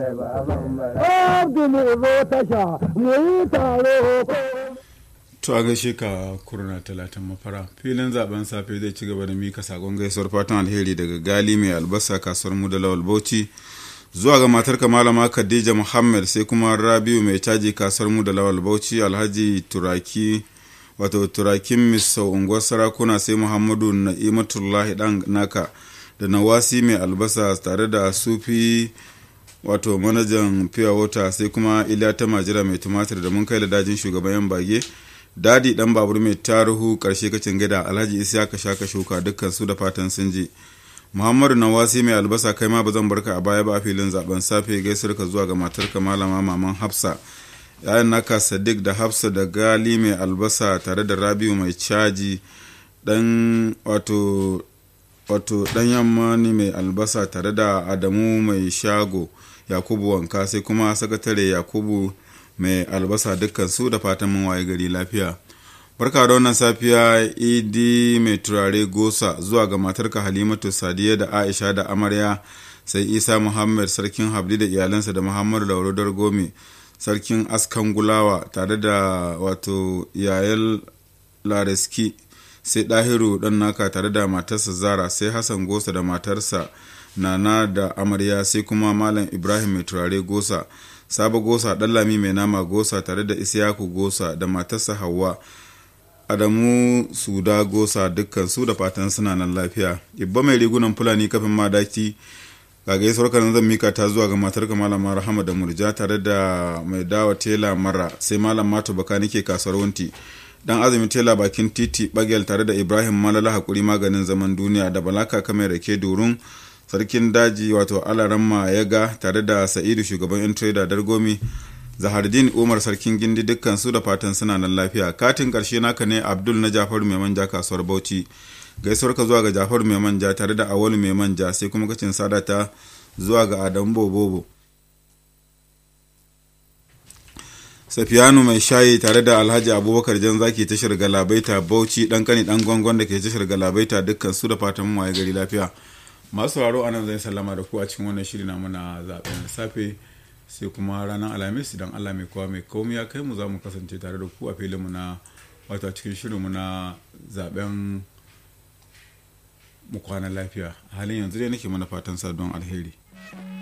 Abdu mu zo tasha mu yi taro ko. To a gaishe ka kurna talatin mafara filin zaben safe zai ci gaba da mika sakon gaisuwar fatan alheri daga gali mai albasa kasuwar mu da lawal bauchi zuwa ga matar malama khadija muhammad sai kuma rabiu mai caji kasuwar mu da lawal bauchi alhaji turaki wato turakin misau unguwar sarakuna sai muhammadu na'imatullahi dan naka da nawasi mai albasa tare da sufi wato manajan fiya wata sai kuma iliya ta majira mai tumatir da mun kai da dajin shugaban yan bage dadi dan babur mai taruhu karshe kacin gida alhaji isa ka shaka shuka dukkan su da fatan sun je muhammadu nawasi mai albasa kai ma ba zan barka a baya ba a filin zaben safe gaisar ka zuwa ga matarka malama maman hafsa yayan naka sadiq da hafsa da gali mai albasa tare da rabiu mai caji dan wato wato dan yamma ne mai albasa tare da adamu mai shago yakubu wanka sai kuma sakatare yakubu mai albasa dukkan su da fatan mun waye gari lafiya barka da wannan safiya idi mai turare gosa zuwa ga matarka halimatu sadiya da aisha da amarya sai isa muhammad sarkin habli da iyalansa da muhammadu laurodar gomi sarkin askan gulawa tare da wato yayel lareski sai ɗahiru ɗan naka tare da matarsa zara sai hassan gosa da matarsa nana da amarya sai kuma malam ibrahim mai turare gosa sabo gosa ɗallami mai nama gosa tare da isiyaku gosa da matarsa hawa adamu suda gosa dukkan su da fatan suna nan lafiya ibba mai rigunan fulani kafin madaki ga gaisuwar kanan zan mika ta zuwa ga matar malama rahama da murja tare da mai dawa tela mara sai malam mato baka nike kasuwar wunti dan azumi tela bakin titi bagel tare da ibrahim malala hakuri maganin zaman duniya da balaka kamar rake durun sarkin daji wato alaramma ya ga tare da sa'idu shugaban yan trader dargomi zahardin umar sarkin gindi dukkan su da fatan suna nan lafiya katin karshe naka ne abdul na jafaru mai manja kasuwar bauchi gaisuwar ka zuwa ga jafaru mai manja tare da awalu mai manja sai kuma kacin sadata zuwa ga adamu bobobo safiyanu mai shayi tare da alhaji abubakar jan zaki tashar galabaita bauchi dan kani dan gwangon da ke tashar galabaita dukkan su da fatan waye gari lafiya masu sauraro anan zai sallama da ku a cikin wannan shiri na muna zaben safe sai kuma ranar alhamis idan allah mai kowa mai komai ya kai mu za mu kasance tare da ku a filin mu na wato a cikin shirin mu na zaben mu kwana lafiya halin yanzu dai nake mana fatan sa don alheri